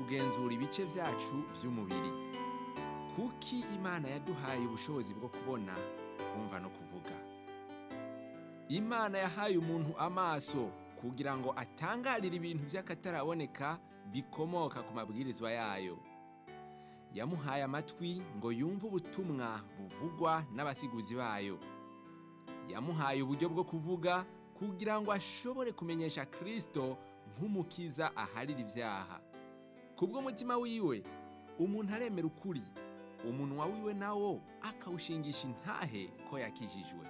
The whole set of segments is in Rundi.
kugenzura ibice byacu by'umubiri kuki imana yaduhaye ubushobozi bwo kubona kumva no kuvuga imana yahaye umuntu amaso kugira ngo atangarire ibintu by'akataraboneka bikomoka ku mabwirizwa yayo yamuhaye amatwi ngo yumve ubutumwa buvugwa n'abasiguzi bayo yamuhaye uburyo bwo kuvuga kugira ngo ashobore kumenyesha kirisito nk'umukiza aharira ibyaha kubw'umutima wiwe umuntu aremera ukuri umunwa wiwe nawo akawushingisha intahe ko yakijijwe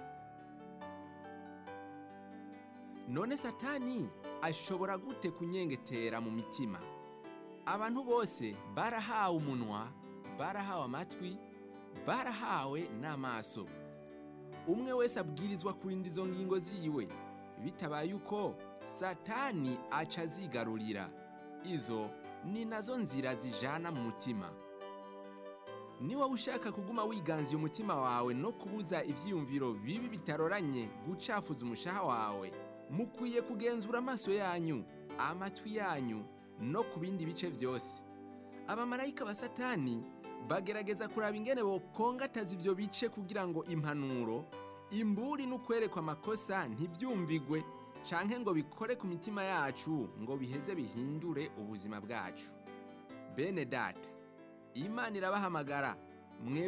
none satani ashobora gute kunyengetera mu mitima abantu bose barahawe umunwa barahawe amatwi barahawe n'amaso umwe wese abwirizwa kurinda izo ngingo ziwe bitabaye uko satani aca azigarurira izo ni nazo nzira zijana mu mutima niba ushaka kuguma wiganziye umutima wawe no kubuza ibyiyumviro bibi bitaroranye gucafuza umushaha wawe mukwiye kugenzura amaso yanyu amatwi yanyu no ku bindi bice byose abamarayika ba satani bagerageza kuraba ingene bokongataza ivyo bice kugira ngo impanuro imburi n'ukwerekwa amakosa ntivyumvigwe canke ngo bikore ku mitima yacu ngo biheze bihindure ubuzima bwacu bene data imana irabahamagara mwebwe